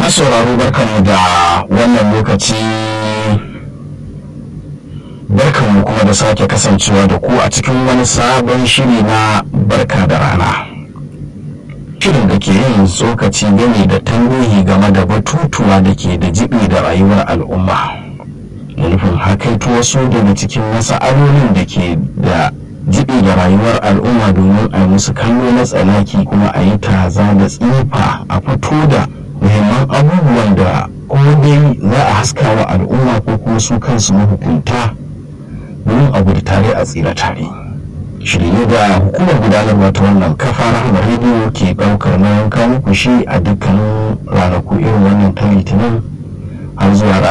masu sauraro barkanmu da wannan lokaci barkanmu kuma da sake kasancewa da ku a cikin wani sabon shiri na barka da rana shirin da ke yin tsokaci game da tarihi game da batutuwa da ke da jibi da rayuwar al'umma da nufin hakaito wasu daga cikin masa'alolin da ke da jibi da rayuwar al'umma domin a yi musu kallo na tsanaki kuma a yi taza da tsifa a fito da muhimman abubuwan da ko dai za a haska wa al'umma ko kuma su kansu mahukunta domin a gudu tare a tsira tare shirye da hukumar gudanarwa ta wannan kafa rahama rediyo ke ɗaukar nauyin kawo shi a dukkanin ranaku irin wannan ta litinin har zuwa